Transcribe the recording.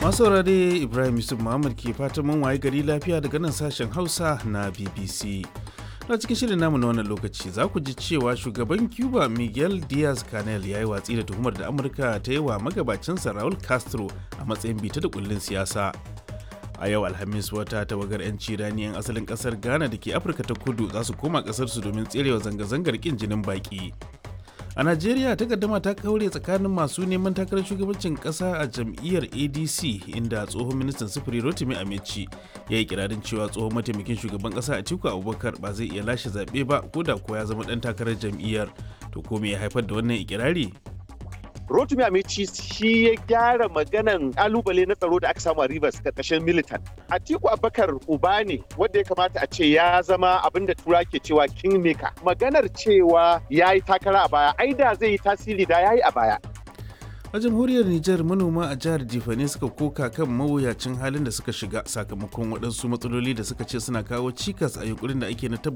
masu saurare ibrahim yusuf muhammad ke fatan mun waye gari lafiya daga nan sashen hausa na bbc na cikin shirin namu na wannan lokaci za ku ji cewa shugaban cuba miguel diaz canel ya yi watsi da tuhumar da amurka ta yi wa magabacinsa raul castro a matsayin bita da kullun siyasa a yau alhamis wata tawagar 'yanci rani 'yan asalin kasar ghana da ke afirka ta kudu za su koma kasarsu domin tserewa zanga-zangar kin jinin baki a najeriya takaddama ta kaure tsakanin masu neman takarar shugabancin kasa a jam'iyyar adc inda tsohon ministan sufuri rotimi amici ya yi kirarin cewa tsohon mataimakin shugaban kasa atiku abubakar ba zai iya lashe zaɓe ba ko da ko ya zama ɗan takarar jam'iyyar to ko me ya haifar da wannan ikirari Rotimi Amici shi ya gyara maganan kalubale na tsaro da aka samu a Rivers karkashin militan. Atiku Abubakar uba ne wanda ya kamata a ce ya zama abin da tura ke cewa kingmaker. Maganar cewa ya yi takara a baya, ai da zai yi tasiri da ya yi a baya. a jamhuriyar Nijar manoma a jihar Jifane suka koka kan mawuyacin halin da suka shiga sakamakon waɗansu matsaloli da suka ce suna kawo cikas a yunkurin da ake na tabbatar